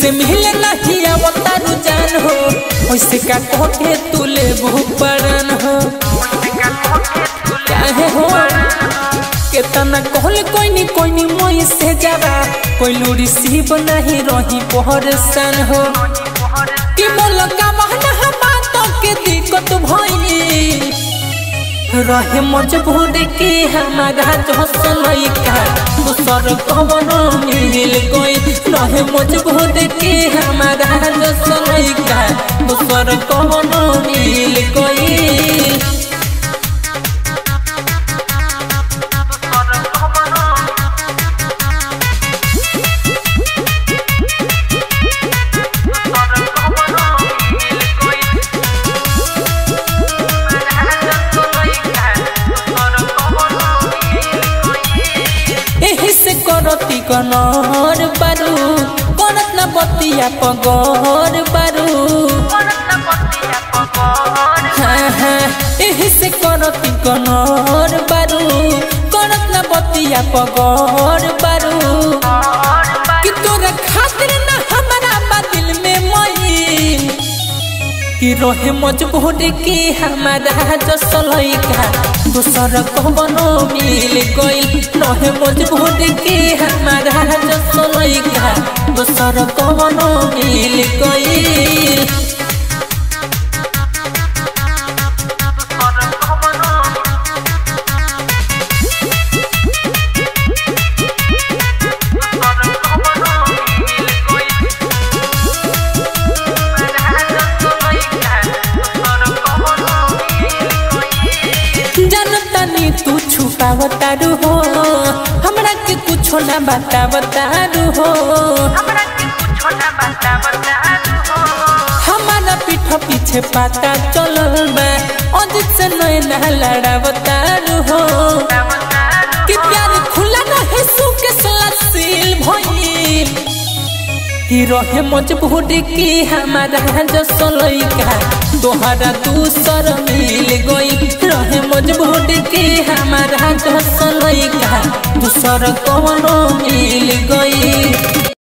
से मिले नहीं अवतारू जान हो वैसे का कोके तू ले पड़न हो काहे हो केतना कहल कोई नी कोई नी मोई से जावा कोई लूरी सीब नहीं रही पहरसन हो कि मोल का महना बातों के दिक्कत भई रहे मजबूर के हमारा जसलई का दूसर कवन मिल गई रहे मजबूर के हमारा जसलई का दूसर कवन मिल गई एही से करती कनर बारू करत न बतिया पगोर बारू हाँ हाँ एही से करती कनर बारू करत न बतिया पगोर बारू कि तोरा खातिर न हमारा बा दिल में मई कि रहे मजबूर के हमारा जसलई का दूसर कवनो मिल गइल रहे मजबूर के हमारा जसलई का दूसर कवनो मिल गइल जानतानी तू छुपावतारू हो हमरा के कुछो ना बतावतारू हो हमारा पीठ पीछे पाता चलल बा अजित से नैना लड़ावतारू हो कि प्यार खुला रहे सुके सलासील भइल कि रहे मजबूर के हमारा जसलई का तोहरा दूसर मिल गई रहे मजबूर के हमारा जसलई का दूसर कवनो मिल गई